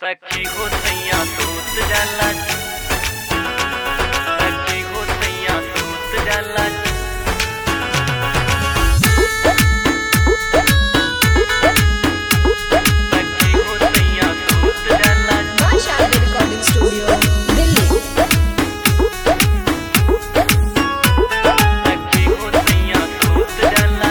सखी हो सैया सूत जाला सखी हो सैया सूत जाला सखी हो सैया सूत जाला Masha Recording Studio, Delhi. सखी हो सैया सूत जाला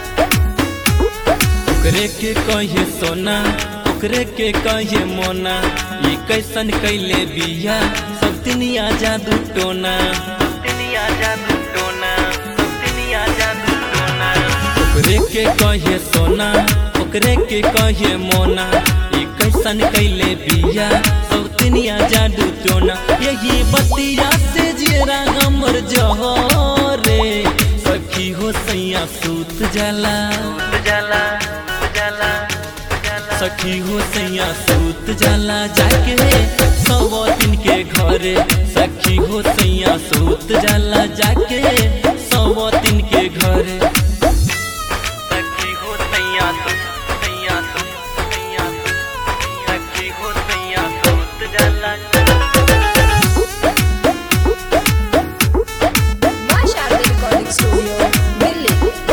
ओकरे के कहे सोना ओकरे के कहे मोना ई कैसन कैले बिया सब दुनिया जादू टोना दुनिया जादू टोना दुनिया जादू टोना ओकरे के कहे सोना ओकरे के कहे मोना ई कैसन कैले बिया सब दुनिया जादू टोना यही बतिया से जेरा हमर जहरे सखी हो सैया सूत जाला सूत जाला सूत जाला सूत जाला सखी हो सैया सूत जाला जाके सौ दिन के घरे सखी हो सैया सूत जाला जाके सौ दिन के घरे सखी हो सैया सूत सैया सूत सैया सूत सखी हो सैया सूत जाला Masha Recording Studio, Delhi.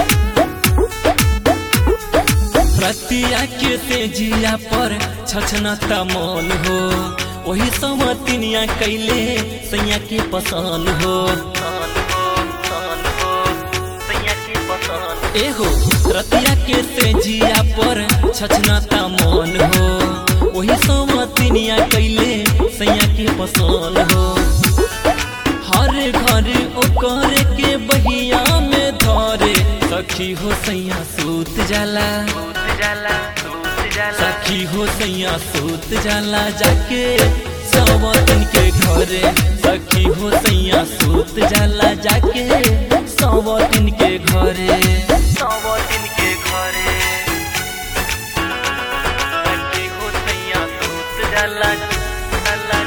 रतिया के से जिया पर छछनता मन हो वही समतिनिया कैले सैया के पसंद हो सान हो सान हो सैया की पसंद एहो रतिया के से जिया पर छछनता मन हो वही समतिनिया कैले सैया के पसंद हो हर घर ओकर के बहिया में धरे सखी हो सैया सूत जाला सूत जाला सूत जाला सखी हो सैया सूत जाला जाके सवतन के घरे सखी हो सैया सूत जाला जाके सवतन के घरे सौ दिन के घरे सखी हो सैया सूत जाला जाला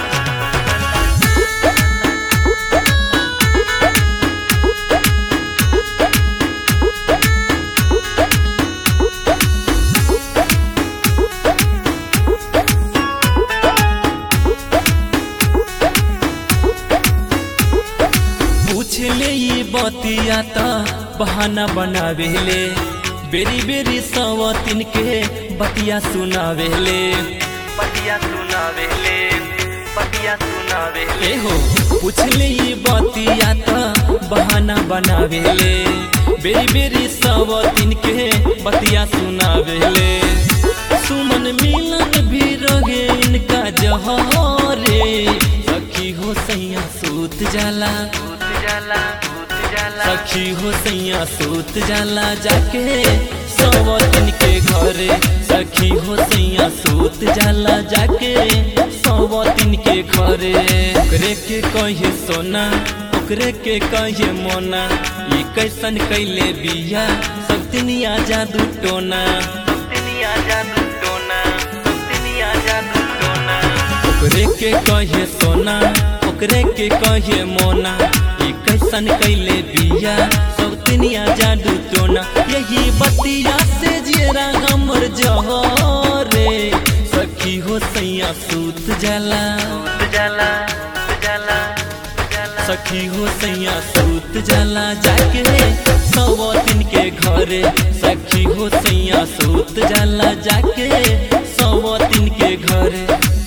पूछ ले ये बतिया त बहाना बनावेले बेरी बेरी सवतिन के बतिया सुनावेले पटिया सुनावेले पटिया सुनावेले एहो पूछ ले ये बतिया त बहाना बनावेले बेरी बेरी सवतिन के बतिया सुनावेले सुमन मिलन भी रहे इनका जहरे सखी हो सैया सूत जाला सूत जाला सूत जाला सखी हो सैया सूत जाला जाके सवतिन के घरे सखी हो सैया सूत जाला जाके सवतिन के घरे ओकरे के कहे सोना ओकरे के कहे मोना ई कैसन कैले बिया सब दुनिया जादू टोना दुनिया जादू टोना दुनिया जादू टोना ओकरे के कहे सोना ओकरे के कहे मोना ई कैसन कैले बिया सब दुनिया जादू टोना यही बतिया से जेरा हमर जहरे सखी हो सैया सूत जाला सूत जाला सूत जाला सूत जाला सखी हो सैया सूत जाला जाके सौ दिन के घरे सखी हो सैया सूत जाला जाके सौ दिन के घरे